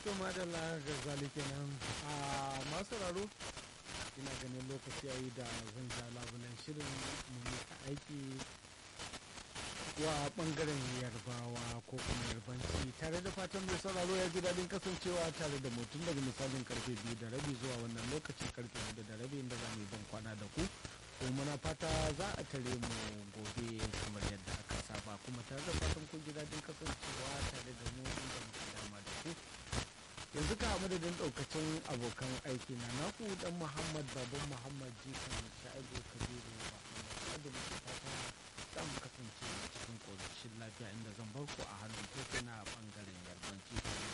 to madalla garzali kenan a masu raro ina ganin lokaci yayi da zan ja labulan shirin mu mika aiki wa bangaren yarbawa ko kuma yarbanci tare da fatan mai sauraro ya ji daɗin kasancewa tare da mutum daga misalin karfe biyu da rabi zuwa wannan lokaci karfe hudu da rabi inda za mu yi ban kwana da ku ko muna fata za a tare mu gobe kamar yadda aka saba kuma tare da fatan kun ji daɗin kasancewa tare da mu inda muka dama da ku yanzu ka madadin ɗaukacin abokan aiki na naku dan muhammad baban muhammad jikan sha'ibu kabiru muhammad da muke fata za mu kasance cikin ƙoshin lafiya inda zan bar ku a hannun keke na ɓangaren yarbanci